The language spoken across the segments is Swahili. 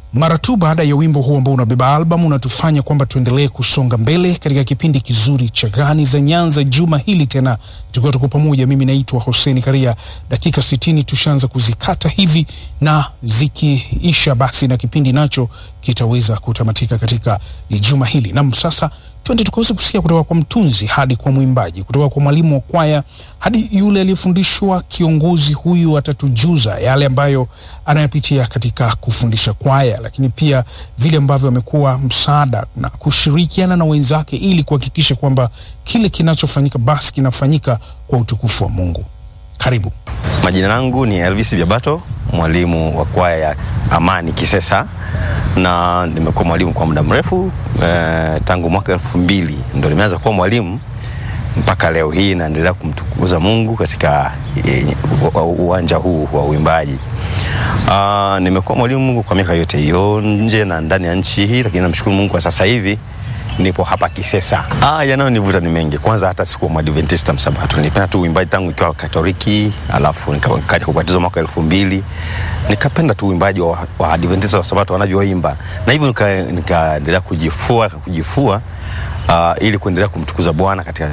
Mara tu baada ya wimbo huu ambao unabeba albamu unatufanya kwamba tuendelee kusonga mbele katika kipindi kizuri cha Gani za Nyanza juma hili tena, tukiwa tuko pamoja. Mimi naitwa Hoseni Karia. Dakika sitini tushaanza kuzikata hivi, na zikiisha basi na kipindi nacho kitaweza kutamatika katika juma hili. Nam, sasa twende tukaweza kusikia kutoka kwa mtunzi hadi kwa mwimbaji, kutoka kwa mwalimu wa kwaya hadi yule aliyefundishwa. Kiongozi huyu atatujuza yale ambayo anayapitia katika kufundisha kwaya, lakini pia vile ambavyo amekuwa msaada na kushirikiana na wenzake ili kuhakikisha kwamba kile kinachofanyika basi kinafanyika kwa utukufu wa Mungu. Karibu. Majina yangu ni Elvis Biabato, mwalimu wa kwaya ya Amani Kisesa, na nimekuwa mwalimu kwa muda mrefu eh, tangu mwaka elfu mbili ndo nimeanza kuwa mwalimu mpaka leo hii naendelea kumtukuza Mungu katika eh, uwanja huu wa uimbaji. Uh, nimekuwa mwalimu kwa miaka yote hiyo nje na ndani ya nchi hii, lakini namshukuru Mungu kwa sasa hivi nipo hapa Kisesa. Ah, yanayonivuta ni mengi. Kwanza hata sikuwa Mwadventista Msabato, nilipenda tu uimbaji tangu nikiwa Katoliki, alafu nikaja kubatizwa mwaka elfu mbili nikapenda tu uimbaji wa, wa Adventista wa Sabato wanavyoimba, na hivyo nikaendelea nika kujifua kujifua Uh, ili kuendelea kumtukuza Bwana katika,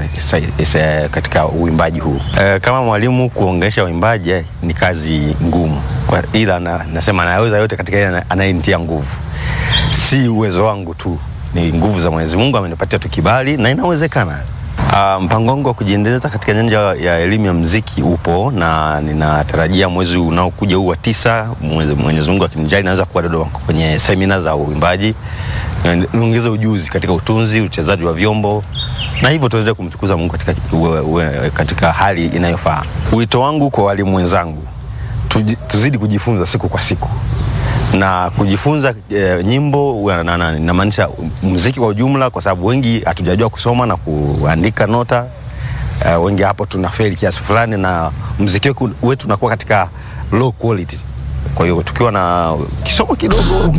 katika uimbaji huu. Uh, kama mwalimu kuongesha uimbaji ni kazi ngumu kwa, ila na, nasema naweza yote katika ile anayenitia nguvu, si uwezo wangu tu ni nguvu za Mwenyezi Mungu amenipatia tu kibali na inawezekana. Uh, mpango wangu wa kujiendeleza katika nyanja ya elimu ya muziki upo na ninatarajia mwezi unaokuja huu wa tisa, Mwenyezi Mungu akinijali, naweza kuwa Dodoma kwenye semina za uimbaji, niongeze ujuzi katika utunzi, uchezaji wa vyombo na hivyo tuendelee kumtukuza Mungu katika, uwe, uwe, katika hali inayofaa. Wito wangu kwa walimu wenzangu, tuzidi kujifunza siku kwa siku na kujifunza e, nyimbo inamaanisha muziki kwa ujumla, kwa sababu wengi hatujajua kusoma na kuandika nota e, wengi hapo tuna feli kiasi fulani, na muziki wetu unakuwa katika low quality. Kwa hiyo tukiwa na kisomo kidogo